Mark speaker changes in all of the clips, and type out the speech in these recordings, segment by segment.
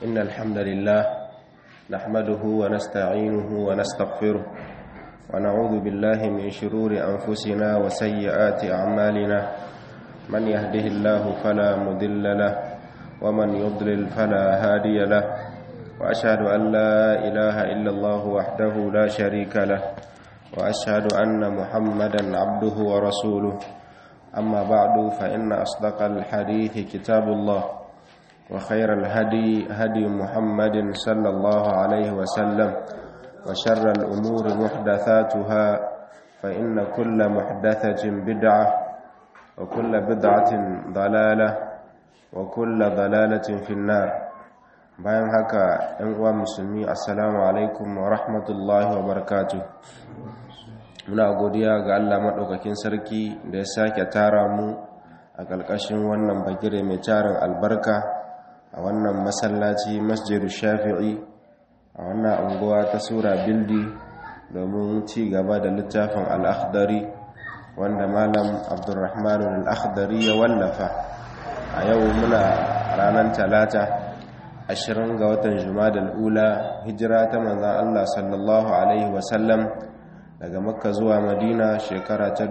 Speaker 1: إن الحمد لله نحمده ونستعينه ونستغفره ونعوذ بالله من شرور أنفسنا وسيئات أعمالنا من يهده الله فلا مضل له ومن يضلل فلا هادي له وأشهد أن لا إله إلا الله وحده لا شريك له وأشهد أن محمدا عبده ورسوله أما بعد فإن أصدق الحديث كتاب الله وخير الهدي هدي محمد صلى الله عليه وسلم وشر الأمور محدثاتها فإن كل محدثة بدعة وكل بدعة ضلالة وكل ضلالة في النار bayan haka ‘yan uwa musulmi assalamu alaikum wa rahmatullahi wa barakatu muna godiya ga Allah maɗaukakin sarki da ya sake tara mu a ƙarƙashin wannan bagire mai tarin albarka a wannan masallaci masjidu shafi'i a wannan unguwa ta sura bildi domin ci gaba da littafin al'akhdari wanda malam abdurrahman al'akhdari ya wallafa a yau muna ranar talata ashirin ga watan jumadal ula hijira ta manzan Allah sallallahu Alaihi wasallam daga makka zuwa madina shekara ta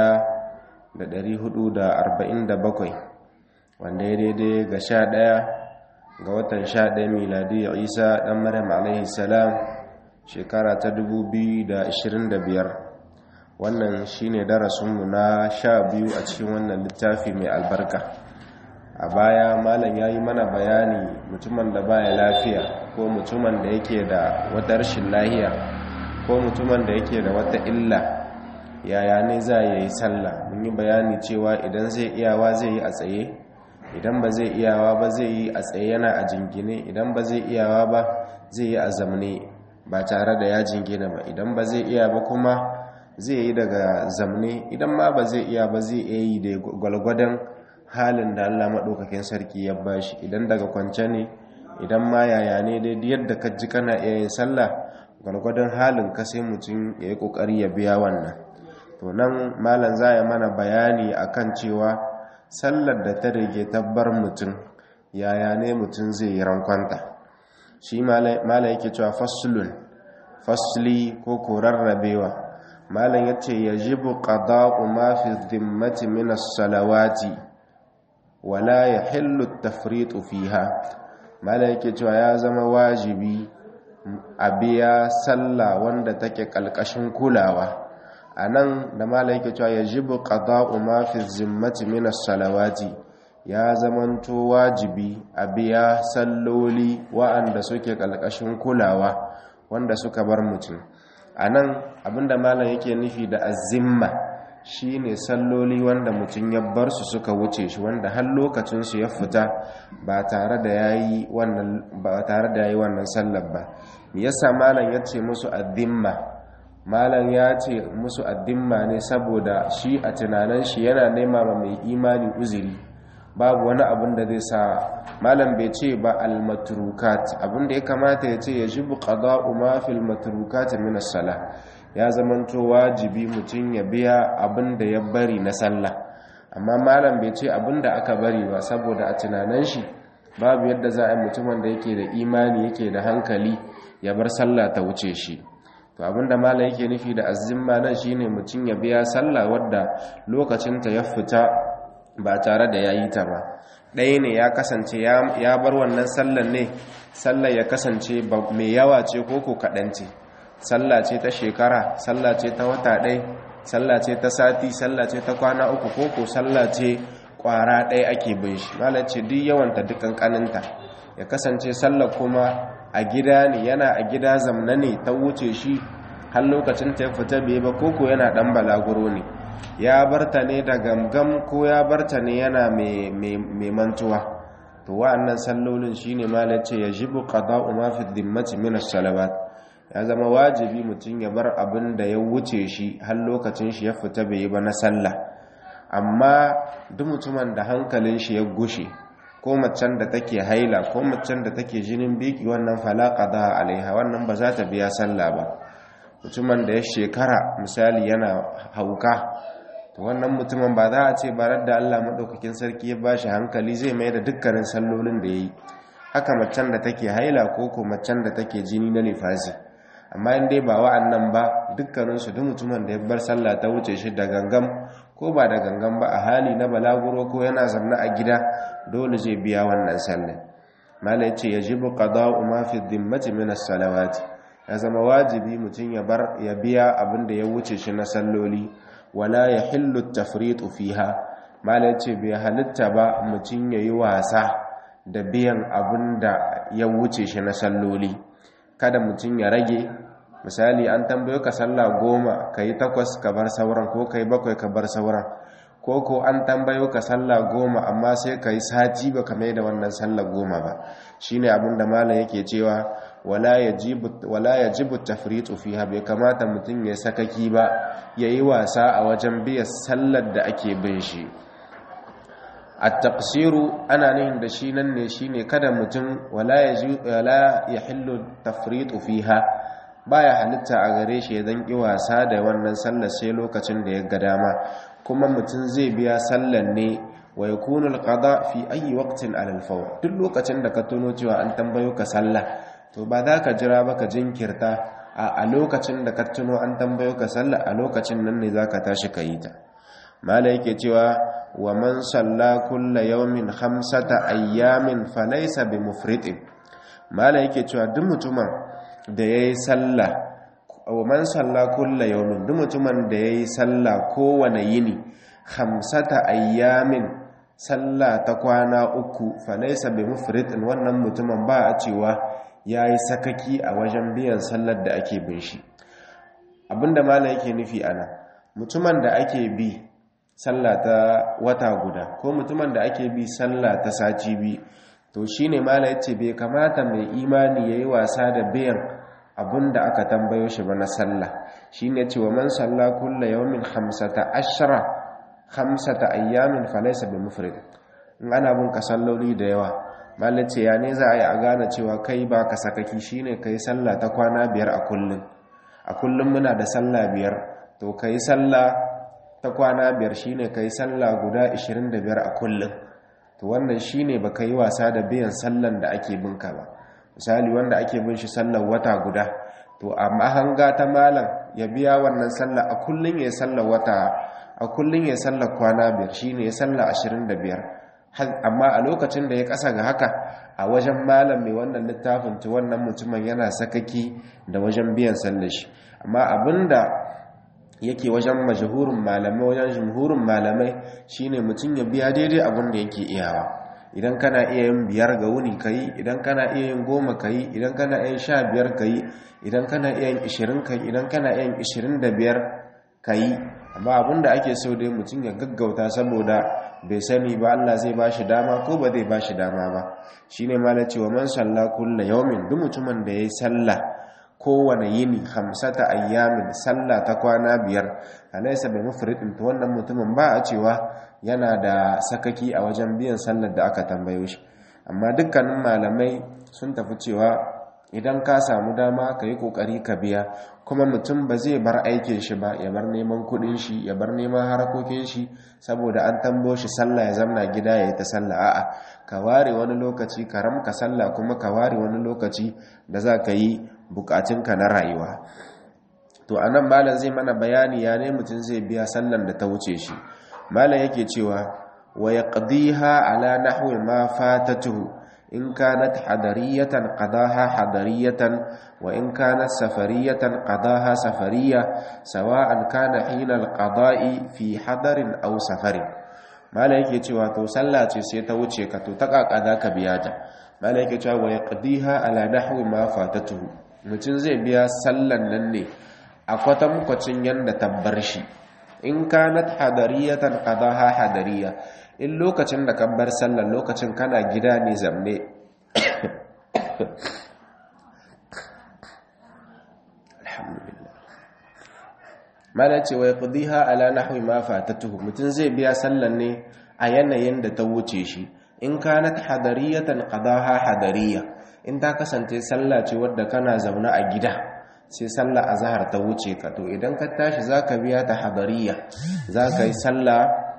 Speaker 1: 1447 wanda ya daidai ga sha ɗaya ga watan sha ɗaya miladi isa ɗan maryam alaihi salam shekara ta 2025 wannan shine darasinmu na sha biyu a cikin wannan littafi mai albarka a baya malam ya yi mana bayani mutumin da baya lafiya ko mutumin da yake da wata rashin lahiya ko mutumin da yake da wata illa yaya ne za ya yi sallah mun yi bayani cewa idan zai iyawa zai yi a tsaye idan ba zai iyawa ba zai yi a tsaye yana a jingine idan ba zai iyawa ba zai yi a zamne ba tare da ya jingina ba idan ba zai iya ba kuma zai yi daga zamne idan ma ba zai iya ba zai iya yi da gwalgwadon halin da Allah maɗaukakin sarki ya bashi idan daga kwance ne idan ma yaya ne dai yadda ka ji kana iya yin sallah gwargwadon halin ka sai mutum ya yi ƙoƙari ya biya wannan to nan malam za ya mana bayani akan cewa sallar da ta rage tabbar mutum yaya ne mutum zai yi rankwanta shi malam yake cewa faslun fasli ko ko rarrabewa malam ya ce yajibu qada'u ma fi dhimmati min as-salawati wala ya hillu tafritu fiha mala yake cewa ya zama wajibi a biya sallah wanda take kalkashin kulawa a nan da mala yake cewa ya jibu qada'u ma fi zimmati min salawati ya zamanto wajibi a biya salloli wa'anda suke kalkashin kulawa wanda suka bar mutum a nan abinda malam yake nufi da azimma shi ne salloli wanda mutum ya bar su suka wuce shi wanda har lokacinsu ya fita ba tare da ya yi wannan sallar ba me yasa malam ya ce musu addimma malam ya ce musu addimma ne saboda shi a tunanin shi yana nema ma mai imani uzuri babu wani abin da zai sa malam bai ce ba al-matrukat abin da ya kamata ya ce ya jibu qada'u ma fil matrukat min as-salah ya zamanto wajibi mutum ya biya abin da ya bari na sallah amma malam bai ce abin da aka bari ba saboda a tunanin shi babu yadda za a yi mutumin da yake da imani yake da hankali ya bar sallah ta wuce shi to abin da malam yake nufi da azimma nan shine mutum ya biya sallah wadda lokacinta ya fita ba tare da ya yi ta ba ɗaya ne ya kasance ya bar wannan sallar ne sallar ya kasance mai yawa ce ko ko kaɗan ce sallah ce ta shekara sallah ce ta wata ɗai sallah ce ta sati sallah ce ta kwana uku koko sallah ce kwara ɗaya ake bin shi malar ce duk yawanta dukkan kaninta ya kasance sallah kuma a gida ne yana a gida zamna ne ta wuce shi har lokacin ta ya fita bai ba koko yana ɗan balaguro ne ya barta ne da gamgam ko ya barta ne yana mai mantuwa to wa'annan sallolin shine malar ce ya jibu qada'u ma fi dhimmati min as-salawat ya zama wajibi mutum ya bar abin da ya wuce shi har lokacin shi ya fita bai yi ba na sallah amma duk mutumin da hankalin shi ya gushe ko macen da take haila ko macen da take jinin biki wannan falaka da alaiha wannan ba za ta biya sallah ba mutumin da ya shekara misali yana hauka to wannan mutumin ba za a ce ba da Allah madaukakin sarki ya bashi hankali zai mai da dukkanin sallolin da yayi haka macen da take haila ko ko macen da take jini na nifasi amma in dai ba wa'annan ba dukkaninsu duk mutumin da ya bar sallah ta wuce shi da gangam ko ba da gangan ba a hali na balaguro ko yana zamna a gida dole zai biya wannan sallah mala yace yajibu qada'u ma fi dhimmati min as-salawat ya zama wajibi mutum ya bar ya biya abin da ya wuce shi na salloli wala yahillu at-tafriṭu fiha mala yace bai halitta ba mutum yayi wasa da biyan abin da ya wuce shi na salloli kada mutum ya rage misali an tambayo ka sallah goma ka yi takwas ka bar sauran ko ka yi bakwai ka bar sauran ko ko an tambayo ka sallah goma amma sai ka yi sati ba ka mai da wannan sallah goma ba shi ne abin da malam yake cewa wala ya jibu tafritu fiha bai kamata mutum ya sakaki ba ya yi wasa a wajen biya sallar da ake bin shi at-taqsiru ana nihin da shi nan ne shine kada mutum wala ya hillu tafritu fiha baya halitta a gare shi ya zanki wasa da wannan sallar sai lokacin da ya ga dama kuma mutum zai biya sallar ne wa yakunu al-qada fi ayi waqtin ala al-fawr duk lokacin da ka tuno cewa an tambayo ka sallah to ba za ka jira ba ka jinkirta a lokacin da ka tuno an tambayo ka sallah a lokacin nan ne zaka tashi ka yi ta mala yake cewa wa man salla kulla yawmin khamsata ayyamin falaysa bimufritin mala yake cewa duk mutumin da yayi sallah wa man salla kulla yawmin duk mutumin da yayi sallah kowane yini khamsata ayyamin sallah ta kwana uku falaysa bimufritin wannan mutumin ba a cewa yayi sakaki a wajen biyan sallar da ake bin shi abinda mala yake nufi ana mutumin da ake bi sallah ta wata guda ko mutumin da ake bi sallah ta sati bi to shine mala yace bai kamata mai imani yayi wasa da biyan abinda aka tambayo shi ba na sallah shine yace wa man salla kulla yawmin khamsata ashra khamsata ayyamin falaysa bimufrid in ana bin ka salloli da yawa mala yace ya ne za a yi a gane cewa kai ba ka sakaki shine kai sallah ta kwana biyar a kullun a kullum muna da sallah biyar to kai sallah ta kwana biyar shine kai sallah guda 25 a kullum to wannan shine baka yi wasa da biyan sallan da ake binka ba misali wanda ake bin shi sallar wata guda to amma hanga ta malam ya biya wannan sallah a kullum ya sallar wata a kullum ya sallar kwana biyar shine ya sallar 25 amma a lokacin da ya kasa ga haka a wajen malam mai wannan littafin to wannan mutumin yana sakaki da wajen biyan sallar shi amma abinda yake wajen majahurin malamai wajen jumhurin malamai shine mutum ya biya daidai abin da yake iyawa idan kana iya yin biyar ga wuni kayi idan kana iya yin goma kayi idan kana iya yin sha biyar kayi idan kana iya yin ishirin kayi idan kana iya yin ishirin da biyar kayi amma abin da ake so dai mutum ya gaggauta saboda bai sani ba Allah zai ba shi dama ko ba zai ba shi dama ba shine ma na cewa man salla kulla yaumin duk mutumin da ya yi sallah kowane yini hamsata ayyamin sallah ta kwana biyar alaysa bi mufridin to wannan mutumin ba a cewa yana da sakaki a wajen biyan sallar da aka tambayo shi amma dukkanin malamai sun tafi cewa idan ka samu dama ka yi kokari ka biya kuma mutum ba zai bar aikin shi ba ya bar neman kudin shi ya bar neman harakokin shi saboda an tambo shi sallah ya zamna gida ya yi ta sallah a'a ka ware wani lokaci ka ramka sallah kuma ka ware wani lokaci da za ka yi bukatunka na rayuwa to anan malam zai mana bayani ya ne mutum zai biya sallan da ta wuce shi malam yake cewa wa yaqdiha ala nahwi ma fatatuhu in kanat hadariyatan qadaha hadariyatan wa in kanat safariyatan qadaha safariya sawa'an kana hina alqada'i fi hadarin aw safarin malam yake cewa to sallah ce sai ta wuce ka to ta kakada ka biya ta malam yake cewa wa yaqdiha ala nahwi ma fatatuhu mutum zai biya sallan nan ne a kwatankwacin yadda tabbar shi in kanat hadariyatan qadaha hadariya in lokacin da kan bar sallan lokacin kana gida ne zamne alhamdulillah mana ce wa yaqdiha ala nahwi ma fatatuhu mutum zai biya sallan ne a yanayin da ta wuce shi in kanat hadariyatan qadaha hadariya in ta kasance sallah ce wadda kana zaune a gida sai sallah azhar ta wuce ka to idan ka tashi zaka biya ta hadariya zaka yi sallah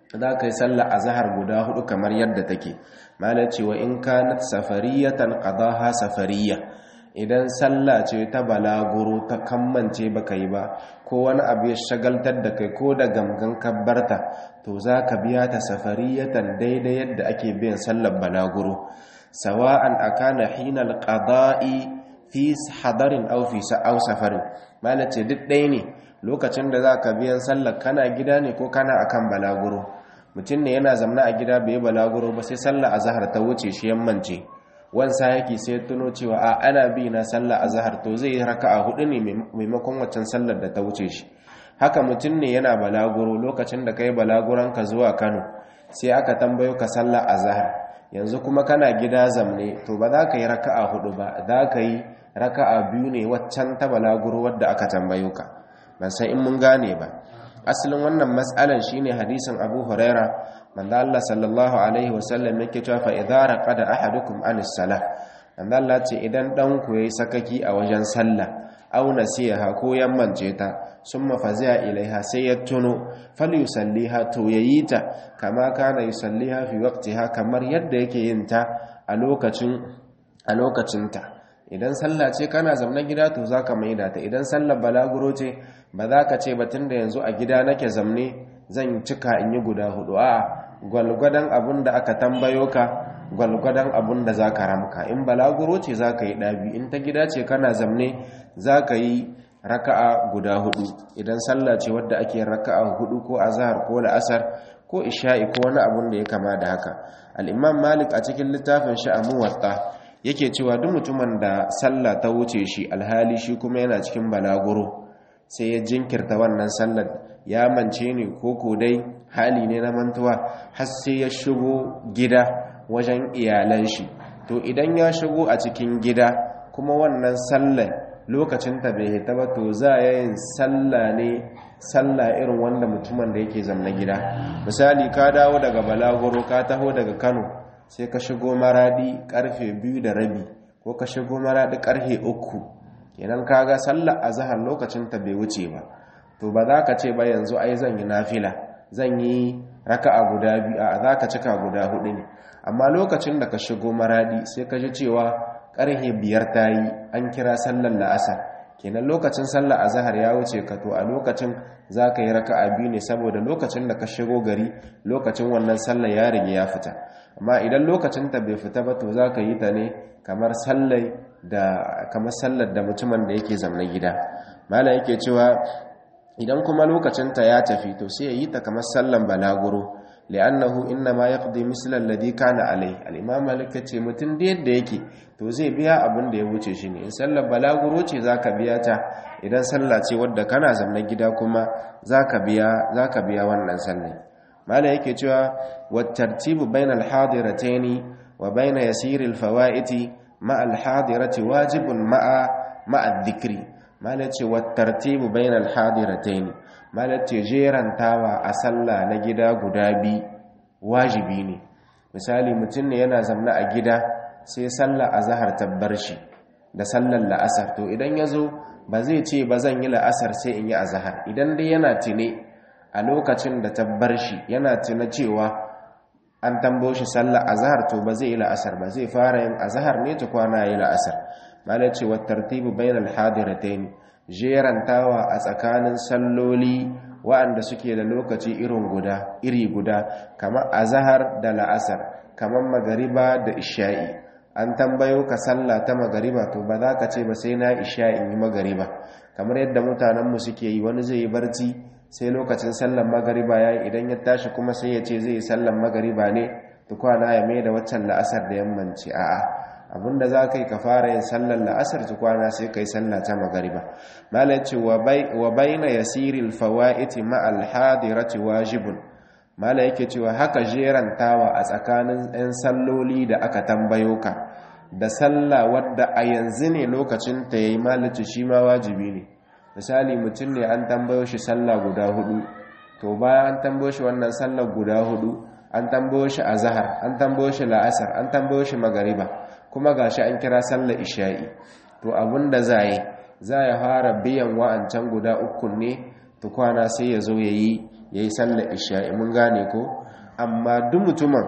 Speaker 1: za ka yi sallah azhar guda hudu kamar yadda take mala ce wa in kanat safariyatan qadaha safariya idan sallah ce ta balaguro ta kammance baka yi ba ko wani abu ya shagaltar da kai ko da gamgan kabbarta to za ka biya ta safariyatan daidai yadda ake biyan sallar balaguro sawa'an akana hinal qada'i fi hadarin aw fi aw safarin malace duk ɗaya ne lokacin da za ka biyan sallar kana gida ne ko kana akan balaguro mutum ne yana zamna a gida bai balaguro ba sai sallar azhar ta wuce shi yammance wansa yake sai tuno cewa a ana bi na sallar azhar to zai yi raka'a hudu ne maimakon waccan sallar da ta wuce shi haka mutum ne yana balaguro lokacin da kai balaguran ka zuwa Kano sai aka tambayo ka sallar azhar yanzu kuma kana gida zamne to ba za ka yi raka'a hudu ba za ka yi raka'a biyu ne waccan ta balaguro wadda aka tambayo ka ban san in mun gane ba asalin wannan matsalan shine hadisin Abu Huraira manzo Allah sallallahu alaihi wasallam yake cewa fa idza raqada ahadukum anis salah manzo Allah ce idan dan ku yayi sakaki a wajen sallah aw nasiha ko yammance ta summa fazi'a ilaiha sai ya tuno falyusalliha to yayi ta kama kana yusalliha fi waqtiha kamar yadda yake yin ta a lokacin a lokacin ta idan sallah ce kana zamna gida to zaka maida ta idan sallar balaguro ce ba za ka ce batun da yanzu a gida nake zamne zan cika in yi guda hudu a gwalgwadon abun da aka tambayo ka gwalgwadon abun da za ka ramka in balaguro ce za ka yi ɗabi in ta gida ce kana zamne za ka yi raka'a guda hudu idan sallah ce wadda ake raka'a hudu ko azhar ko la'asar ko isha'i ko wani abun da ya kama da haka al'imam malik a cikin littafin shi a muwatta yake cewa duk mutumin da sallah ta wuce shi alhali shi kuma yana cikin balaguro sai ya jinkirta wannan sallar ya mance ne ko ko dai hali ne na mantuwa har sai ya shigo gida wajen iyalan shi to idan ya shigo a cikin gida kuma wannan sallar lokacin ta bai hita ba to za ya yin sallah ne sallah irin wanda mutumin da yake zamna gida misali ka dawo daga balaguro ka taho daga kano sai ka shigo maradi karfe biyu da rabi ko ka shigo maradi karfe uku kenan kaga sallar azhar lokacin ta bai wuce ba to ba za ka ce ba yanzu ai zan yi nafila zan yi raka'a guda biyu a za ka cika guda hudu ne amma lokacin da ka shigo maradi sai ka ji cewa karhe biyar ta yi an kira sallar la'asar kenan lokacin sallar azhar ya wuce ka to a lokacin za ka yi raka'a biyu ne saboda lokacin da ka shigo gari lokacin wannan sallar ya rige ya fita amma idan lokacin ta bai fita ba to za ka yi ta ne kamar sallar da kamar sallar da mutumin da yake zamna gida mala yake cewa idan kuma lokacin ta ya tafi to sai ya yi ta kamar sallan balaguro li'annahu inma yaqdi misla alladhi kana alai al-imam malik ce mutum da yadda yake to zai biya abin da ya wuce shi ne in sallar balaguro ce zaka biya ta idan sallah ce wadda kana zamna gida kuma zaka biya zaka biya wannan sallar mala yake cewa wat tartibu bainal hadirataini wa baina yasir al-fawaiti ma al-hadirati wajibun ma'a ma'a dhikri mala ce wat tartibu bainal hadirataini mala ce jerantawa a sallah na gida guda bi wajibi ne misali mutum ne yana zamna a gida sai sallah azhar tabbar shi da sallar la'asar to idan yazo ba zai ce ba zan yi la'asar sai in yi azhar idan dai yana tune a lokacin da tabbar shi yana tuna cewa an tambo shi sallar azhar to ba zai yi la'asar ba zai fara yin azhar ne ta kwana yi la'asar malai ce wa tartibu bainal hadiratayn jerantawa a tsakanin salloli wa'anda suke da lokaci irin guda iri guda kamar azhar da la'asar kamar magariba da isha'i an tambayo ka sallah ta magariba to ba za ka ce ba sai na isha'in yi magariba kamar yadda mutanenmu suke yi wani zai yi barci sai lokacin sallan magariba ya yi idan ya tashi kuma sai ya ce zai yi sallan magariba ne tukwana ya mai da waccan la'asar da yammanci a'a abinda za ka yi ka fara yin sallan la'asar tukwana sai ka yi sallah ta magariba malar ce wa baina yasiril fawa'iti ma'al hadirati wajibun mala yake cewa haka jerantawa a tsakanin 'yan salloli da aka tambayo ka da sallah wadda a yanzu ne lokacin ta yayi malaci shi ma wajibi ne misali mutum ne an tambayo shi sallah guda hudu to bayan an tambayo shi wannan sallah guda hudu an tambayo shi azhar an tambayo shi la'asar an tambayo shi magariba kuma gashi an kira sallah isha'i to abinda za yi za ya fara biyan wa'ancan guda uku ne tukwana sai ya zo yayi yayi sallar isha'i mun gane ko amma duk mutumin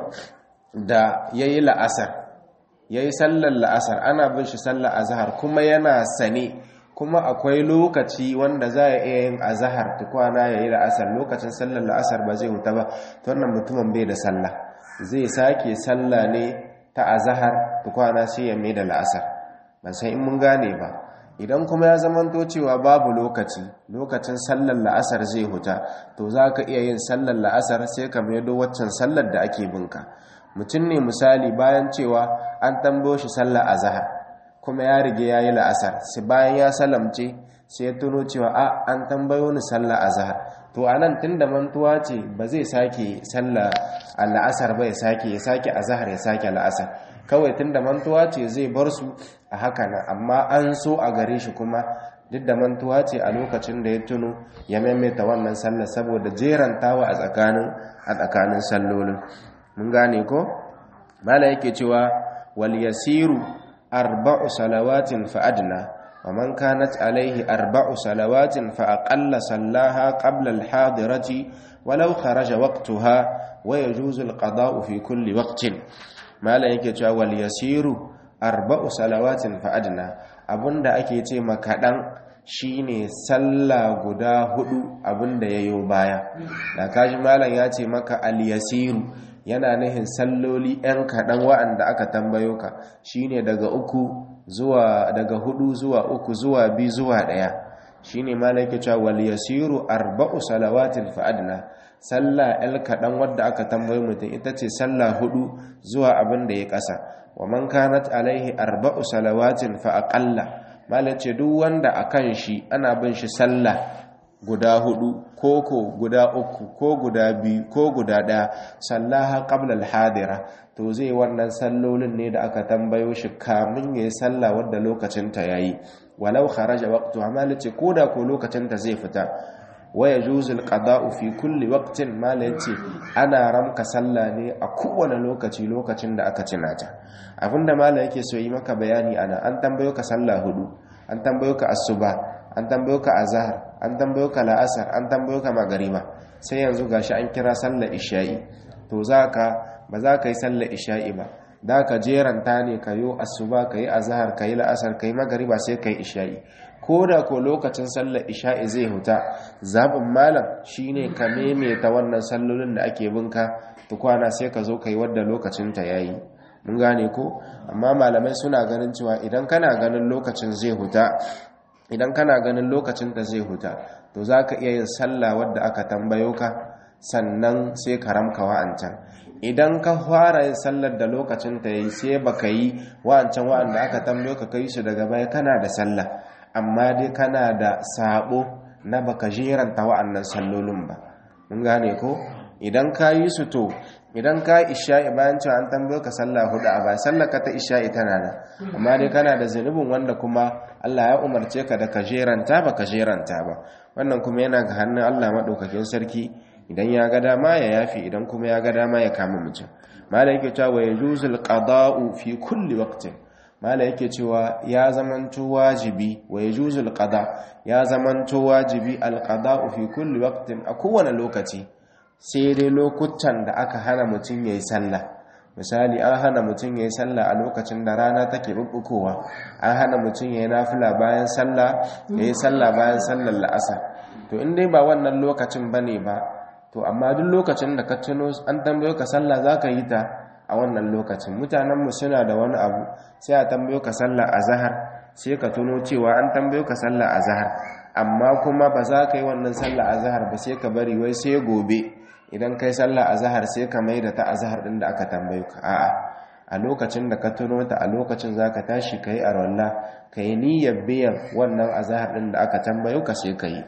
Speaker 1: da yayi la'asar yayi sallar la'asar ana bin shi sallar azhar kuma yana sane kuma akwai lokaci wanda za a iya yin azahar tukwana ya yi la'asar lokacin sallar la'asar ba zai huta ba ta wannan mutumin bai da sallah zai sake sallah ne ta azahar tukwana sai ya mai da la'asar ban san in mun gane ba idan kuma ya zamanto cewa babu lokaci lokacin sallar la'asar zai huta to za ka iya yin sallar la'asar sai ka maido waccan sallar da ake binka mutum ne misali bayan cewa an tambo shi sallar azahar kuma ya rige ya yi la'asar sai bayan ya salamce sai ya tuno cewa a an tambayo ni sallah azhar to anan tunda mantuwa ce ba zai sake sallah la'asar ba ya sake ya sake azhar ya sake la'asar kawai tunda mantuwa ce zai bar su a haka nan amma an so a gare shi kuma duk da mantuwa ce a lokacin da ya tuno ya maimaita wannan sallah saboda jerantawa a tsakanin a tsakanin sallolin mun gane ko mala yake cewa wal yasiru أربع صلوات فأدنى ومن كانت عليه أربع صلوات فأقل صلاها قبل الحاضرة ولو خرج وقتها ويجوز القضاء في كل وقت ما لا يكتوى واليسير أربع صلوات فأدنى أبن دا أكيتي مكادن shine sallah guda hudu abinda yayo baya da kaji malam ya ce maka al-yasiru yana nihin salloli 'yan kaɗan wa'anda aka tambayo ka shine daga uku zuwa daga hudu zuwa uku zuwa biyu zuwa ɗaya shine malaka cewa wal yasiru arba'u salawatin fa'adna sallah el kaɗan wadda aka tambayo mutum ita ce sallah hudu zuwa abin da ya ƙasa wa man kanat alaihi arba'u salawatin fa aqalla malace duk wanda akan shi ana bin shi sallah guda hudu ko ko guda uku ko guda biyu ko guda ɗaya sallaha qabla al-hadira to zai wannan sallolin ne da aka tambayo shi kamin yayi sallah wadda lokacin ta yayi walau kharaja waqtu amala ce koda ko lokacin ta zai fita waya juzul qada'u fi kulli waqtin mala yace ana ramka sallah ne a kowane lokaci lokacin da aka cinata abinda mala yake so yi maka bayani ana an tambayo ka sallah hudu an tambayo ka asuba an tambayo ka azhar an tambayo ka la'asar an tambayo ka magariba sai yanzu gashi an kira sallar isha'i to zaka ba za ka yi sallar isha'i ba da ka jeranta ne ka yi asuba ka yi azhar ka yi la'asar ka yi magariba sai ka yi isha'i ko da ko lokacin sallar isha'i zai huta zaɓin malam shine ka maimaita wannan sallolin da ake binka tukwana sai ka zo ka yi wadda lokacinta ya yi mun gane ko amma malamai suna ganin cewa idan kana ganin lokacin zai huta idan kana ganin lokacin da zai huta to za ka iya yin sallah wadda aka tambayo ka sannan sai ka ramka wa'ancan idan ka fara yin sallar da lokacin ta yi sai baka yi wa'ancan wa'anda aka tambayo ka kai su daga baya kana da sallah amma dai kana da sabo na baka jeranta wa'annan sallolin ba mun gane ko idan ka yi su to idan ka isha'i bayan cewa an tambayo ka sallah hudu a ba sallar ka ta isha'i tana nan amma dai kana da zunubin wanda kuma Allah ya umarce ka da ka jeranta ba ka jeranta ba wannan kuma yana ga hannun Allah madaukakin sarki idan ya ga dama ya yafi idan kuma ya ga dama ya kama mutum mala yake cewa wa yajuzul qada'u fi kulli waqtin mala yake cewa ya zamanto wajibi wa yajuzul qada ya zamanto wajibi al qada'u fi kulli waqtin a kowane lokaci sai dai lokutan da aka hana mutum yayi sallah misali an hana mutum yayi sallah a lokacin da rana take bubbukowa an hana mutum yayi nafila bayan sallah yayi sallah bayan sallar la'asar to in dai ba wannan lokacin bane ba to amma duk lokacin da ka tuno an tambayo ka sallah za ka yi ta a wannan lokacin mutanenmu suna da wani abu sai a tambayo ka sallah a zahar sai ka tuno cewa an tambayo ka sallah a zahar amma kuma ba za ka yi wannan sallah a zahar ba sai ka bari wai sai gobe idan kai sallah a zahar sai ka mai da ta a zahar ɗin da aka tambayo ka a'a a lokacin da ka tuno ta a lokacin za ka tashi ka yi arwalla ka yi niyyar biyan wannan a zahar ɗin da aka tambayo ka sai ka yi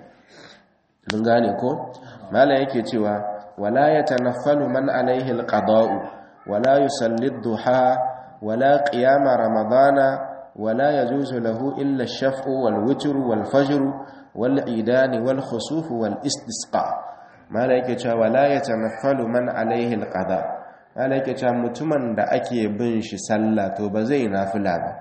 Speaker 1: mun gane ko malam yake cewa wala yatanaffalu man alaihi alqada'u wala yusalli ad-duha wala qiyama ramadana wala yajuzu lahu illa ash-shaf'u wal witr wal fajr wal idani wal khusuf wal istisqa malam yake cewa wala yatanaffalu man alaihi alqada malam yake cewa mutumin da ake bin shi sallah to ba zai nafila ba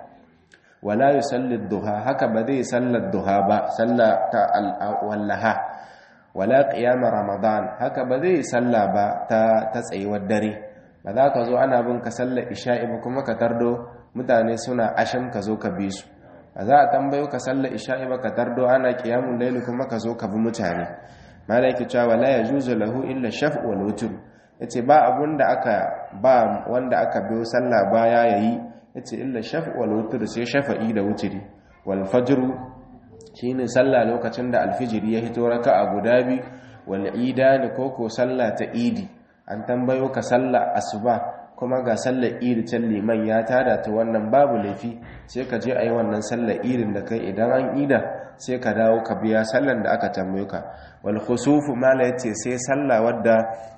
Speaker 1: wala yusalli ad-duha haka ba zai sallar duha ba sallah ta al-wallaha wala qiyama ramadan haka ba zai salla ba ta ta tsayuwar dare ba za ka zo ana bin ka sallar isha'i ba kuma ka tardo mutane suna asham ka zo ka bi su ba za a tambayo ka sallar isha'i ba ka tardo ana qiyamul layl kuma ka zo ka bi mutane malaki cewa wala yajuzu lahu illa shaf'u wal wutr yace ba abun da aka ba wanda aka biyo sallah baya yayi yace illa shaf'u wal wutr sai shafa'i da wutri wal fajr shine sallah lokacin da alfijiri ya hito raka'a guda bi wal idani koko sallah ta idi an tambayo ka sallah asuba kuma ga sallar idi can liman ya tada ta wannan babu laifi sai ka je a yi wannan sallar idin da kai idan an ida sai ka dawo ka biya sallar da aka tambayo ka wal khusufu mala yace sai sallah wadda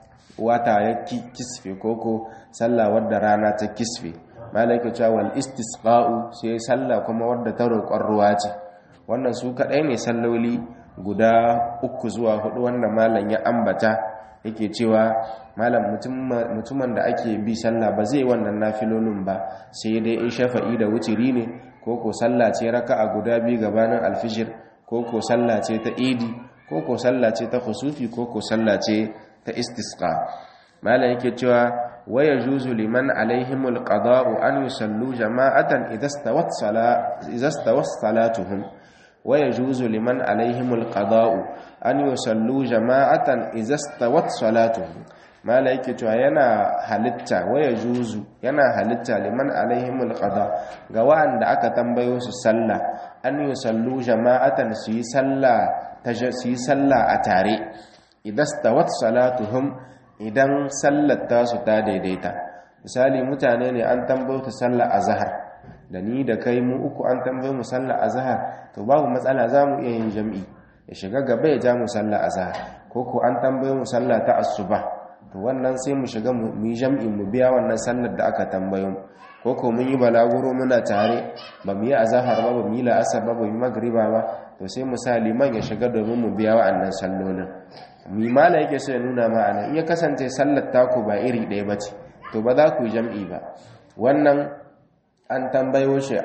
Speaker 1: wata ya kisfe koko sallah wadda rana ta kisfe mala yake cewa wal istisqa'u sai sallah kuma wadda ta roƙon ruwa ce wannan su kadai ne salloli guda uku zuwa hudu wanda malam ya ambata yake cewa malam mutumin da ake bi sallah ba zai wannan nafilolin ba sai dai in shafa'i da wutiri ne ko ko sallah ce raka'a guda biyu gabanin alfijir ko ko sallah ce ta idi ko ko sallah ce ta khusufi ko ko sallah ce ta istisqa malam yake cewa waya juzu liman alaihimul qada'u an yusallu jama'atan idza stawat sala idza stawat salatuhum ويجوز لمن عليهم القضاء أن يصلوا جماعة إذا استوت صلاتهم ما لايك تو yana halitta waya juzu yana halitta liman alaihimul qada ga wanda aka tambayo su sallah an yusallu jama'atan su yi sallah su yi sallah a tare idan stawat salatuhum idan sallar ta su ta daidaita misali mutane ne an tambayo ta sallah azhar da ni da kai mu uku an tambaye mu sallar azhar to babu matsala za mu iya yin jam'i ya shiga gaba ya ja mu sallar azhar ko ko an tambaye mu sallah ta asuba to wannan sai mu shiga mu yi jam'i mu biya wannan sallar da aka tambaye mu ko ko mun yi balaguro muna tare ba mu yi azhar ba ba mu yi la'asar ba ba mu yi magriba ba to sai mu sa liman ya shiga domin mu biya wa'annan sallolin mi mala yake so ya nuna ma'ana in ya kasance sallar taku ba iri ɗaya ba ce to ba za ku yi jam'i ba wannan an tambayo shi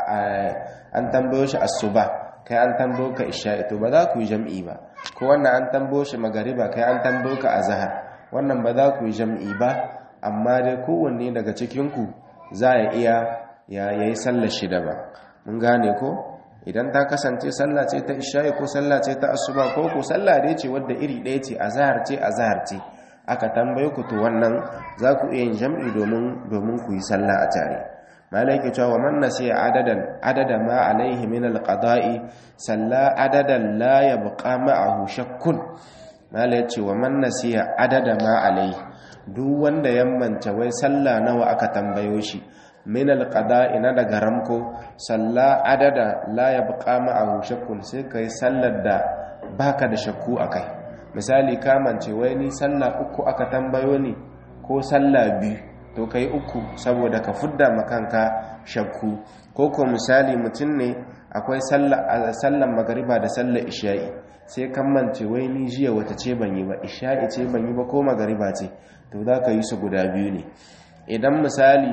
Speaker 1: an tambayo shi asuba kai an tambayo ka isha'i to ba za ku yi jam'i ba ko wannan an tambayo shi magariba kai an tambayo ka azhar wannan ba za ku yi jam'i ba amma dai kowanne daga cikin ku za ya iya ya yayi sallar shi da ba mun gane ko idan ta kasance sallah ce ta isha'i ko sallah ce ta asuba ko ko sallah dai ce wadda iri ɗaya ce azhar ce azhar ce aka tambaye ku to wannan za ku iya yin jam'i domin domin ku yi sallah a tare malaki cewa man nasiya adadan adada ma alaihi min alqada'i salla adadan la yabqa ma'ahu shakkun malai ce wa man nasiya adada ma alaihi duk wanda ya manta wai salla nawa aka tambayo shi min alqada'i na daga ramko salla adada la yabqa ma'ahu shakkun sai kai sallar da baka da shakku akai misali ka mance wai ni sallah uku aka tambayo ni ko sallah biyu to kai uku saboda ka fudda makanka shakku ko ko misali mutum ne akwai sallan magariba da sallar isha'i sai kan mance wai ni jiya wata ce ban yi ba isha'i ce ban yi ba ko magariba ce to za ka yi su guda biyu ne idan misali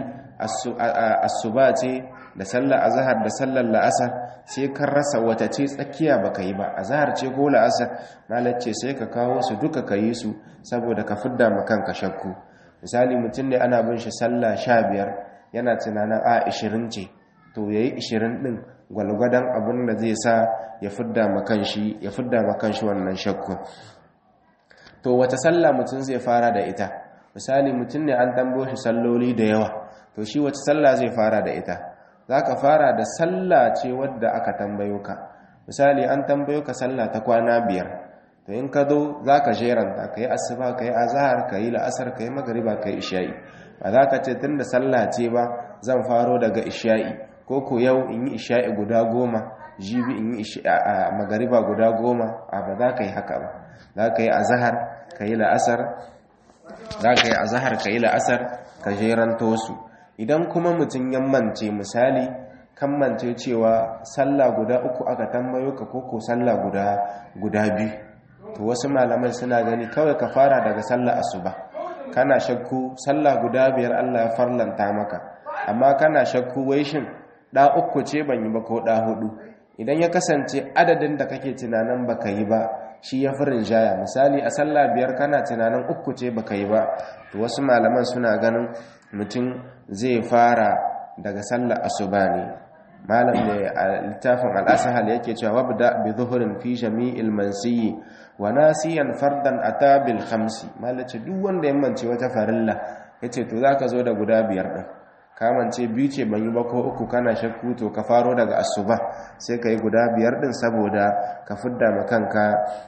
Speaker 1: asuba ce da sallar azahar da sallar la'asar sai kan rasa wata ce tsakiya baka yi ba azahar ce ko la'asar malace sai ka kawo su duka ka yi su saboda ka fidda makanka shakku misali mutum ne ana bin shi sallah sha biyar yana tunanin a ishirin ce to ya yi ishirin ɗin gwalgwadon abin da zai sa ya fidda makanshi ya fidda makanshi wannan shakku to wata sallah mutum zai fara da ita misali mutum ne an tambo shi salloli da yawa to shi wata sallah zai fara da ita za ka fara da sallah ce wadda aka tambayo ka misali an tambayo ka sallah ta kwana biyar to in ka zo za ka jeranta ka yi asuba ka yi azahar ka yi la'asar ka yi magariba ka yi isha'i ba za ka ce tun da sallah ce ba zan faro daga isha'i ko ko yau in yi isha'i guda goma jibi in yi magariba guda goma a ba za ka yi haka ba za ka yi azahar ka yi la'asar za ka yi azahar ka yi la'asar ka jeranto su idan kuma mutum ya mance misali kan mance cewa sallah guda uku aka tambayo ka koko sallah guda guda biyu to wasu malamai suna gani kawai ka fara daga sallah asuba kana shakku sallah guda biyar Allah ya farlanta maka amma kana shakku wai shin da uku ce ban yi ba ko da hudu idan ya kasance adadin da kake tunanin baka yi ba shi ya fi rinjaya misali a sallah biyar kana tunanin uku ce baka yi ba to wasu malaman suna ganin mutum zai fara daga sallar asuba ne malam ne a littafin al'asahal yake cewa wabda bi zuhurin fi jami'il mansiyi wa nasiyan fardan ata bil khamsi malace duk wanda ya mance wata farilla yace to zaka zo da guda biyar din kamance biyu ce ban yi ba ko uku kana shakku to ka faro daga asuba sai ka yi guda biyar din saboda ka fidda makanka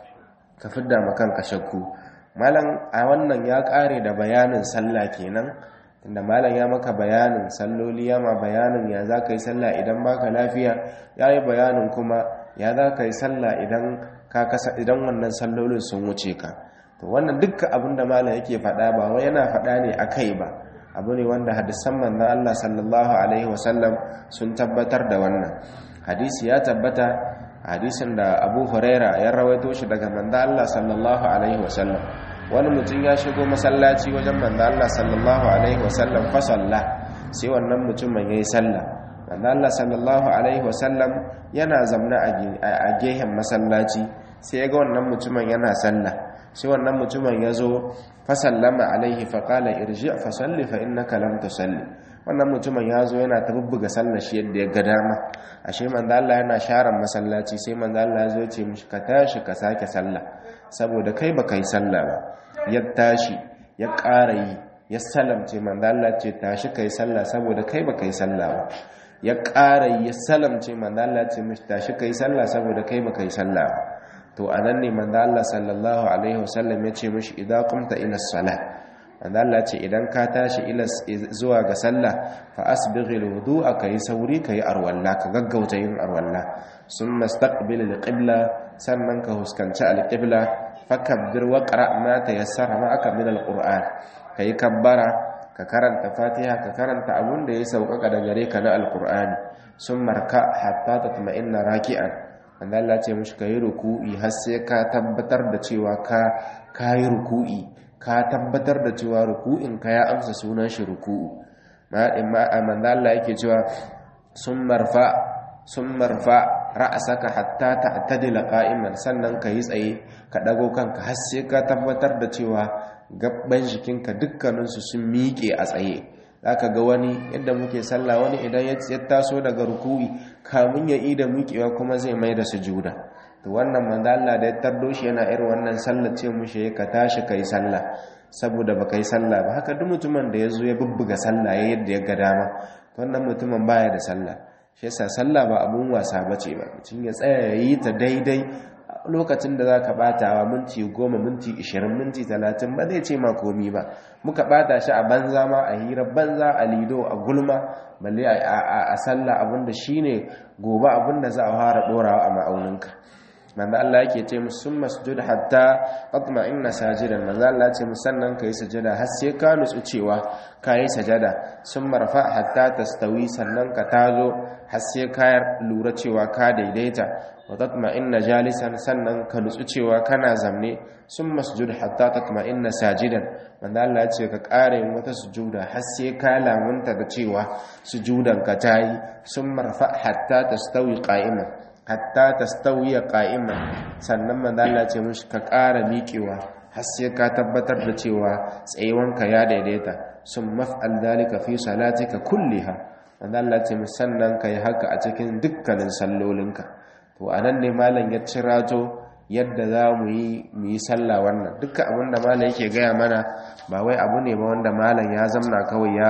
Speaker 1: ka fidda makanka shakku malam a wannan ya kare da bayanin sallah kenan tunda malam ya maka bayanin salloli ya ma bayanin ya za ka yi sallah idan baka lafiya ya yi bayanin kuma ya za ka yi sallah idan ka kasa idan wannan sallolin sun wuce ka to wannan dukkan abin da malam yake faɗa ba wai yana faɗa ne akai ba abu ne wanda hadisan manzon Allah sallallahu alaihi wasallam sun tabbatar da wannan hadisi ya tabbata hadisin da Abu Huraira ya rawaito shi daga manzon Allah sallallahu alaihi wasallam wani mutum ya shigo masallaci wajen manzon Allah sallallahu alaihi wasallam fa salla sai wannan mutumin yayi sallah manzon Allah sallallahu alaihi wasallam yana zamna a gehen masallaci sai ya ga wannan mutumin yana sallah sai wannan mutumin ya zo fasallama alaihi faƙala irji fasalli fa innaka lam tusalli wannan mutumin ya zo yana ta bubbuga sallar shi yadda ya ga dama ashe manzo Allah yana sharan masallaci sai manzo Allah ya zo ya ce mishi ka tashi ka sake sallah saboda kai ba kai sallah ba ya tashi ya ƙara yi ya salamce manzo Allah ce tashi kai sallah saboda kai ba kai sallah ba ya ƙara yi ya salamce manzo Allah ce mishi tashi kai sallah saboda kai ba kai sallah ba to anan ne manzo Allah sallallahu alaihi wasallam ya ce mishi idan qumta ila salat manzo Allah ce idan ka tashi ila zuwa ga sallah fa asbighil wudu'a kai sauri kai arwalla ka gaggauta yin arwalla summa istaqbil alqibla sannan ka huskanci alqibla fakabbir wa qra ma tayassara ma'aka min alquran kai kabbara ka karanta fatiha ka karanta abun da ya sauƙaƙa da gare ka na alqur'ani summa raka hatta tatma'inna raki'an wanda Allah ce mushi ka yi ruku'i har sai ka tabbatar da cewa ka ka yi ruku'i ka tabbatar da cewa ruku'in ka ya amsa sunan shi ruku'u ma manzo Allah yake cewa sun marfa sun marfa ra'asaka hatta ta'tadila qa'iman sannan ka yi tsaye ka dago kanka har sai ka tabbatar da cewa gabban jikinka dukkaninsu sun miƙe a tsaye zaka ga wani yadda muke sallah wani idan ya taso daga ruku'i kamun ya ida mukewa kuma zai mai da sujuda to wannan manzo Allah da ya tardo shi yana irin wannan sallar ce mushi ka tashi kai sallah saboda baka yi sallah ba haka duk mutumin da yazo ya bubbuga sallah ya yadda ya ga dama to wannan mutumin baya da sallah shi yasa sallah ba abun wasa bace ba mutum ya tsaya ya yi ta daidai lokacin da za ka batawa minti goma minti ishirin minti talatin ba zai ce ma komi ba muka bata shi a banza ma a hira banza a lido a gulma balle a sallah abinda shine gobe abinda za a fara dorawa a ma'auninka manzo Allah yake ce musu sun masjud hatta tatma'inna sajidan manzo Allah ce musannan kai sajada har sai ka nutsu cewa kai sajada sun marfa hatta tastawi sannan ka tazo har sai ka lura cewa ka daidaita wa tatma'inna jalisan sannan ka nutsu cewa kana zamne sun masjud hatta tatma'inna sajidan manzo Allah ya ce ka kare wata sujuda har sai ka lamunta da cewa sujudan ka tayi sun marfa hatta tastawi qa'iman hatta tastawiya qa'iman sannan manzo Allah ce mushi ka ƙara miƙewa har sai ka tabbatar da cewa tsayuwanka ya daidaita sun maf'al dalika fi salatika kulliha manzo Allah ce sannan kai haka a cikin dukkanin sallolinka to anan ne malam ya cirato yadda za mu yi mu yi sallah wannan dukkan abin da malam yake gaya mana ba wai abu ne ba wanda malam ya zamna kawai ya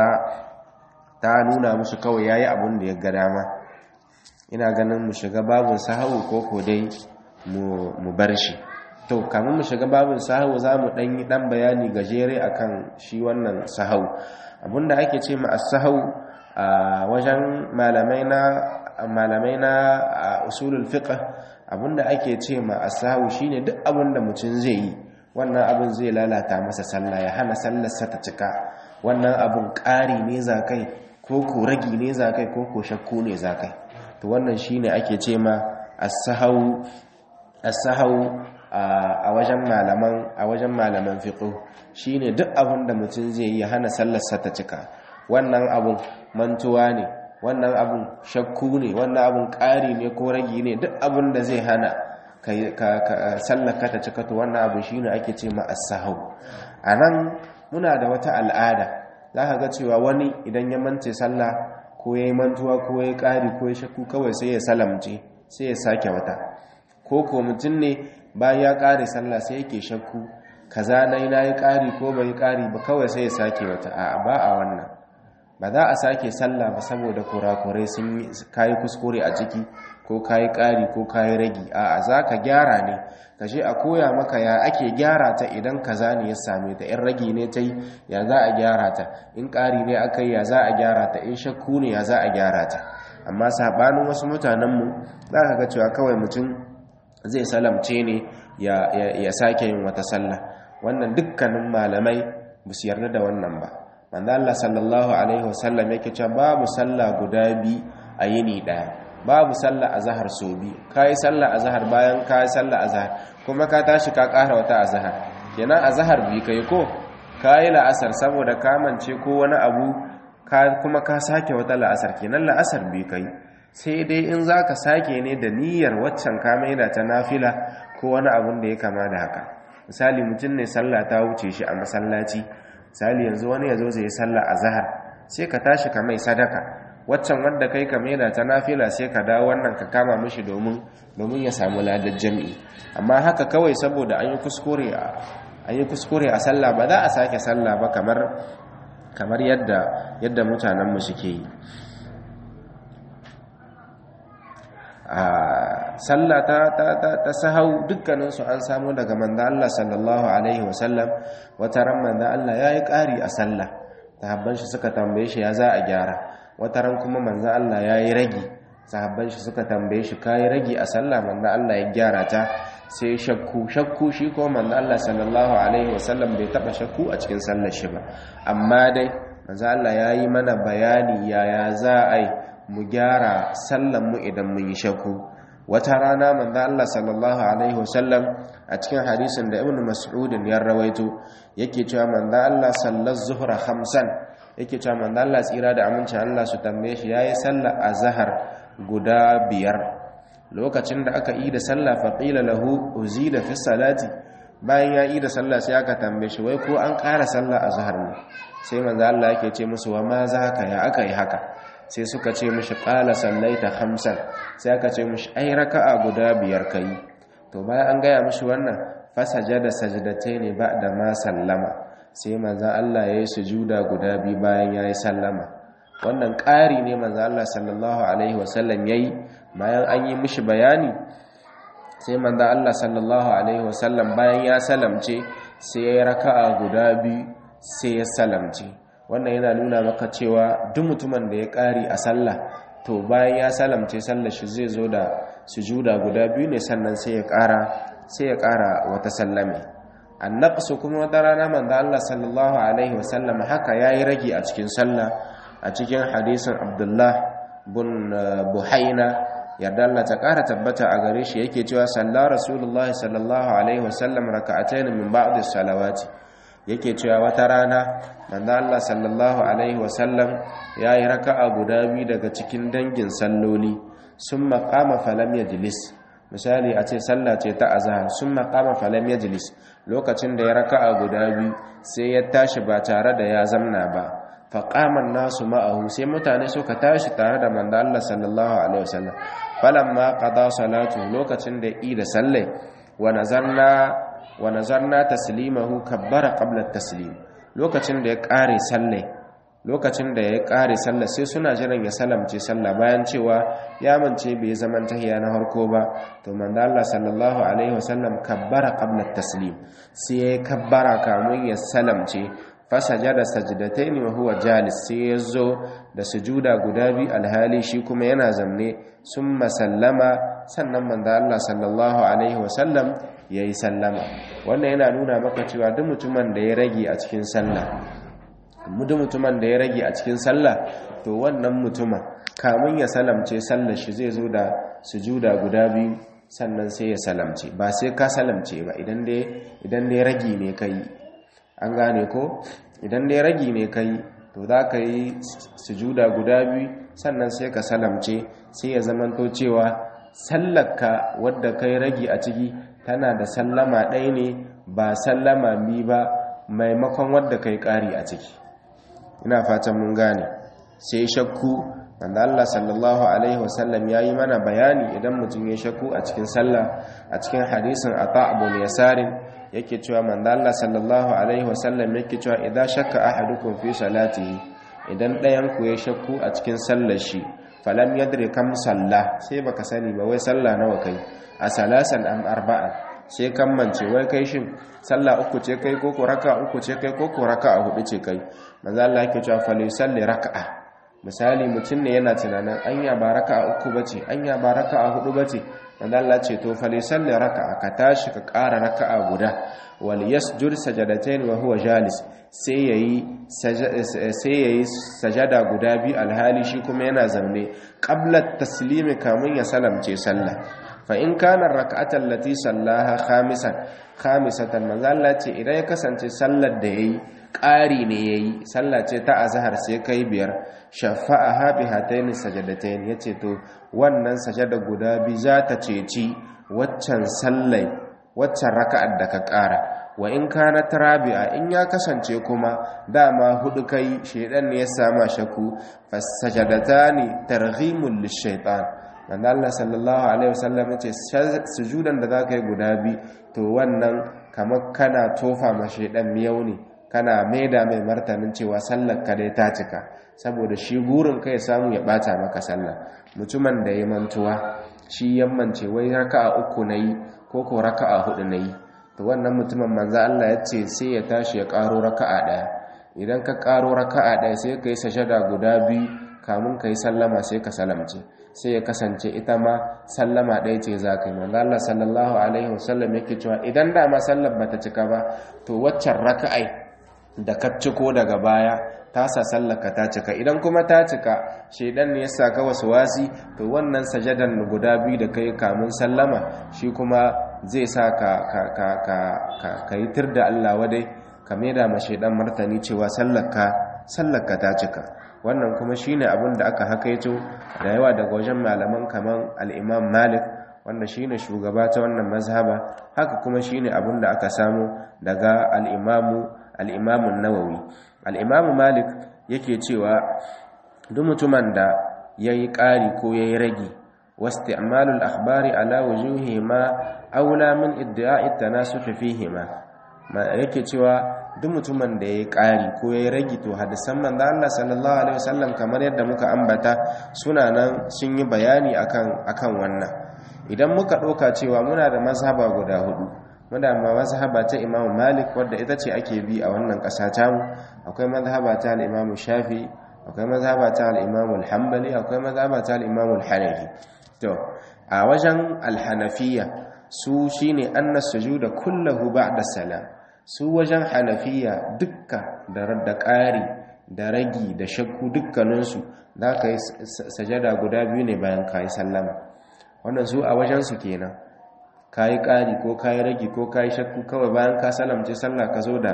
Speaker 1: ta nuna musu kawai yayi abun da ya ga dama ina ganin mu shiga babin sahawu ko ko dai mu bar shi to kamun mu shiga babin sahawu za mu ɗan yi ɗan bayani gajere akan shi wannan sahawu abinda ake ce ma as-sahawu a wajen malamai na malamai na usulul fiqh abinda ake ce ma as-sahawu shine duk abinda mutum zai yi wannan abin zai lalata masa sallah ya hana sallarsa ta cika wannan abin ƙari ne zakai ko ko ragi ne zakai ko ko shakku ne zakai to wannan shine ake ce ma as-sahau as-sahau a wajen malaman a wajen malaman fiqh shine duk abin da mutum zai yi hana sallarsa ta cika wannan abun mantuwa ne wannan abun shakku ne wannan abun ƙari ne ko ragi ne duk abun da zai hana ka sallaka ta cika to wannan abu shine ake ce ma as-sahau anan muna da wata al'ada zaka ga cewa wani idan ya mance sallah ko yayi mantuwa ko yayi ƙari ko yayi shakku kawai sai ya salamce sai ya sake wata ko ko mutum ne bayan ya ƙare sallah sai yake shakku kaza nai nayi ƙari ko bai ƙari ba kawai sai ya sake wata a ba a wannan ba za a sake sallah ba saboda kurakurai sun kayi kuskure a ciki ko kayi ƙari ko kayi ragi a za ka gyara ne ka je a koya maka ya ake gyara ta idan kaza ne ya same ta in ragi ne ta yi ya za a gyara ta in ƙari ne aka yi ya za a gyara ta in shakku ne ya za a gyara ta amma saɓanin wasu mutanenmu za ka ga cewa kawai mutum zai salamce ne ya sake yin wata sallah wannan dukkanin malamai ba su yarda da wannan ba manzo Allah sallallahu alaihi wasallam yake cewa babu sallah guda bi a yini daya babu sallah azhar so bi kai sallah azhar bayan kai sallah azhar kuma ka tashi ka ƙara wata azhar kenan azhar bi kai ko kai la'asar saboda ka mance ko wani abu ka kuma ka sake wata la'asar kenan la'asar bi kai sai dai in zaka sake ne da niyyar waccan ka maida ta nafila ko wani abun da ya kama da haka misali mutum ne sallah ta wuce shi a masallaci misali yanzu wani ya zo zai sallah a zahar sai ka tashi ka mai sadaka waccan wanda kai ka maida ta nafila sai ka dawo wannan ka kama mishi domin domin ya samu ladar jami'i amma haka kawai saboda an yi kuskure a an yi kuskure a sallah ba za a sake sallah ba kamar kamar yadda yadda mutanen mu suke yi a sallah ta ta ta, ta sahau dukkanin su an samu daga manzo Allah sallallahu alaihi wasallam wata ran manzo Allah yayi ƙari a sallah sahabban shi suka tambaye shi ya za a gyara wata ran kuma manzo Allah yayi ragi sahabban shi suka tambaye shi kai ragi a sallah manzo Allah ya gyara ta sai shakku shakku shi ko manzo Allah sallallahu alaihi wasallam bai taba shakku a cikin sallar shi ba amma dai manzo Allah yayi mana bayani yaya za a yi mu gyara sallanmu idan mun yi shakku wata rana manzo Allah sallallahu alaihi wasallam a cikin hadisin da Ibn Mas'ud ya rawaito yake cewa manzo Allah sallar zuhra khamsan yake cewa manzo Allah tsira da amincin Allah su tambaye shi yayi sallar azhar guda biyar lokacin da aka yi da sallah fa qila lahu uzida fi salati bayan ya yi da sallah sai aka tambaye shi wai ko an ƙara sallah azhar ne sai manzo Allah yake ce musu wa ma zaka ya aka yi haka sai suka ce mishi qala sallaita khamsan sai aka ce mishi ai raka'a guda biyar kai to bayan an gaya mishi wannan fasajada sajdatayn ba'da ma sallama sai manzo Allah yayi sujuda guda biyu bayan yayi sallama wannan ƙari ne manzo Allah sallallahu alaihi wasallam yayi bayan an yi mishi bayani sai manzo Allah sallallahu alaihi wasallam bayan ya salamce sai yayi raka'a guda biyu sai ya salamce wannan yana nuna maka cewa duk mutumin da ya ƙari a sallah to bayan ya salamce sallar shi zai zo da sujuda guda biyu ne sannan sai ya ƙara sai ya ƙara wata sallame annaqsu kuma wata rana manzo Allah sallallahu alaihi wasallam haka yayi rage a cikin sallah a cikin hadisin Abdullah bin Buhaina yarda Allah ta ƙara tabbata a gare shi yake cewa sallar rasulullahi sallallahu alaihi wasallam raka'atayn min ba'd as-salawati yake cewa wata rana manzo Allah sallallahu alaihi wasallam yayi raka'a guda biyu daga cikin dangin salloli summa qama falam yajlis misali a ce sallah ce ta azhar summa qama falam yajlis lokacin da ya raka'a guda biyu sai ya tashi ba tare da ya zamna ba fa qama nasu ma'ahu sai mutane suka tashi tare da manzo Allah sallallahu alaihi wasallam falamma qada salatu lokacin da yi da sallai wa nazarna wa nazarna taslimahu kabbara qabla taslim lokacin da ya kare sallai lokacin da ya kare sallah sai suna jiran ya salamce sallah bayan cewa ya mance bai zaman tahiya na harko ba to manzo Allah sallallahu alaihi wasallam kabbara qabla taslim sai ya kabbara kamun ya salamce fasajada sajdatayn wa huwa jalis sai ya zo da sujuda guda bi alhali shi kuma yana zamne summa sallama sannan manzo Allah sallallahu alaihi wasallam yayi sallama wannan yana nuna maka cewa duk mutumin da ya rage a cikin sallah duk mutumin da ya rage a cikin sallah to wannan mutumin kamun ya salamce sallar shi zai zo da sujuda guda biyu sannan sai ya salamce ba sai ka salamce ba idan dai idan dai rage ne kai an gane ko idan dai ragi ne kai to za ka yi sujuda guda biyu sannan sai ka salamce sai ya zamanto cewa sallarka wadda kai ragi a ciki tana da sallama ɗaya ne ba sallama bi ba maimakon wadda kai ƙari a ciki ina fatan mun gane sai shakku wanda Allah sallallahu alaihi wasallam ya yi mana bayani idan mutum ya shakku a cikin sallah a cikin hadisin ata abu yasarin yake cewa manzo Allah sallallahu alaihi wasallam yake cewa idan shakka ahadukum fi salatihi idan ɗayan ku ya shakku a cikin sallar shi falam yadri kam salla sai baka sani ba wai sallah nawa kai a salasan am arba'a sai kan mance wai kai shin sallah uku ce kai ko raka uku ce kai ko raka hudu ce kai manzo Allah yake cewa fa salli raka'a misali mutum ne yana tunanin anya ba raka'a uku bace anya ba raka'a hudu bace manzo Allah ce to fa salli raka'a ka tashi ka ƙara raka'a guda wal yasjud sajadatayn wa huwa jalis sai yayi sai yayi sajada guda biyu alhali shi kuma yana zaune qabla taslimi kamun ya salamce sallah fa in kana rak'atan lati sallaha khamisan khamisatan manzo Allah ce idan ya kasance sallar da yayi ƙari ne yayi sallah ce ta azhar sai kai biyar shafa'aha bi hataini sajadatayn yace to wannan sajada guda bi za ta ceci waccan sallai waccan raka'ar da ka ƙara wa in kana rabi'a in ya kasance kuma dama hudu kai shedan ne ya sama shaku fasajadatani targhimul lishaitan manzo Allah sallallahu alaihi wasallam yace sujudan da zaka yi guda bi to wannan kamar kana tofa ma shedan miyau ne kana maida mai martanin cewa sallar ka dai ta cika saboda shi burin kai samu ya bata maka sallah mutumin da ya mantuwa shi yammance wai raka'a uku nayi ko ko raka'a hudu nayi to wannan mutumin manzo Allah ya ce sai ya tashi ya karo raka'a daya idan ka karo raka'a daya sai ka yi sajada guda biyu kamun ka yi sallama sai ka salamce sai ya kasance ita ma sallama ɗaya ce za ka yi manzo Allah sallallahu alaihi wasallam yake cewa idan da ma sallar bata cika ba to waccan raka'ai da ka ciko daga baya ta sa sallaka ta cika idan kuma ta cika shedan ne ya saka wasu wasi to wannan sajadan guda biyu da kai kamun sallama shi kuma zai sa ka ka ka ka ka, ka yi tir da Allah wadai ka maida ma shedan martani cewa sallaka sallaka ta cika wannan kuma shine abin da aka hakaito da yawa daga wajen malaman kaman al-Imam Malik wanda shine shugaba ta wannan mazhaba haka kuma shine abin da aka samu daga al-Imam al-Imam an-Nawawi al-Imam Malik yake cewa duk mutumin da yayi ƙari ko yayi ragi wasti'malul akhbari ala wujuhi ma aula min idda'i at-tanasukh fihima yake cewa duk mutumin da ya yi ƙari ko ya yi ragi to hadisan manzo Allah sallallahu alaihi wasallam kamar yadda muka ambata suna nan sun yi bayani akan akan wannan idan muka ɗauka cewa muna da mazhaba guda hudu muna da mazhaba ta Imam Malik wadda ita ce ake bi a wannan ƙasa ta mu akwai mazhaba ta al-Imam Shafi akwai mazhaba ta al-Imam al-Hanbali akwai mazhaba ta al-Imam al-Hanafi to a wajen al-Hanafiya su shine anna sujuda kullahu ba'da salam su wajen hanafiya dukka da ƙari da ragi da shakku dukkaninsu za ka yi sajada guda biyu ne bayan ka yi sallama wannan su a wajensu kenan ka yi ƙari ko ka yi ragi ko ka yi shakku kawai bayan ka salamce sallah ka zo da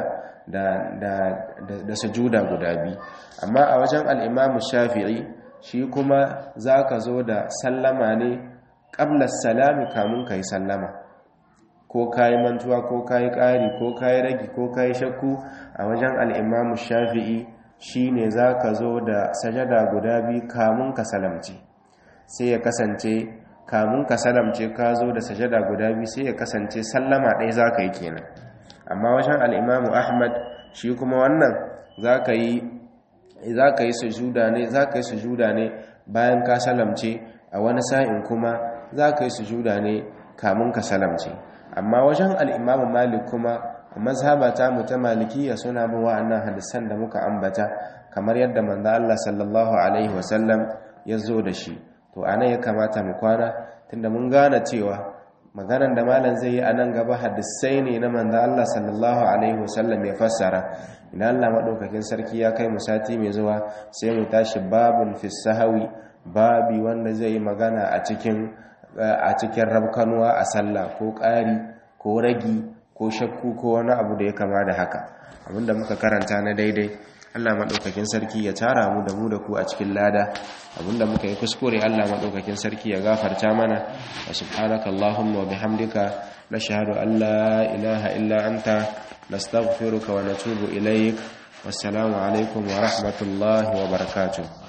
Speaker 1: da sujuda guda biyu amma a wajen al'imamu shafi'i shi kuma za ka zo da sallama ne ƙablar salami kamun ka yi sallama ko kayi mantuwa ko kayi ƙari ko kayi ragi ko kayi shakku a wajen al'imamu shafi'i shi ne za ka zo da sajada guda biyu kamun ka salamce sai ya kasance kamun ka salamce ka zo da sajada guda biyu sai ya kasance sallama ɗaya za ka yi kenan amma wajen al'imamu ahmad shi kuma wannan za ka yi sujuda ne za ka yi sujuda ne bayan ka salamce a wani sa'in kuma za ka yi sujuda ne kamun ka salamce amma wajen al'imamu malik kuma mazhabata mu ta malikiya suna bin wa'annan hadisan da muka ambata kamar yadda manzo Allah sallallahu alaihi wasallam ya zo da shi to anan ya kamata mu kwana tunda mun gane cewa maganan da malam zai yi a nan gaba hadisai ne na manzo Allah sallallahu alaihi wasallam ya fassara idan Allah madaukakin sarki ya kai mu sati mai zuwa sai mu tashi babun fi sahawi babi wanda zai yi magana a cikin a cikin rabkanuwa a sallah ko ƙari ko ragi ko shakku ko wani abu da ya kama da haka abinda muka karanta na daidai Allah madaukakin sarki ya tara mu da mu da ku a cikin lada abinda muka yi kuskure Allah madaukakin sarki ya gafarta mana wa subhanaka allahumma wa bihamdika nashhadu an la ilaha illa anta nastaghfiruka wa natubu ilaik wassalamu alaikum wa rahmatullahi wa barakatuh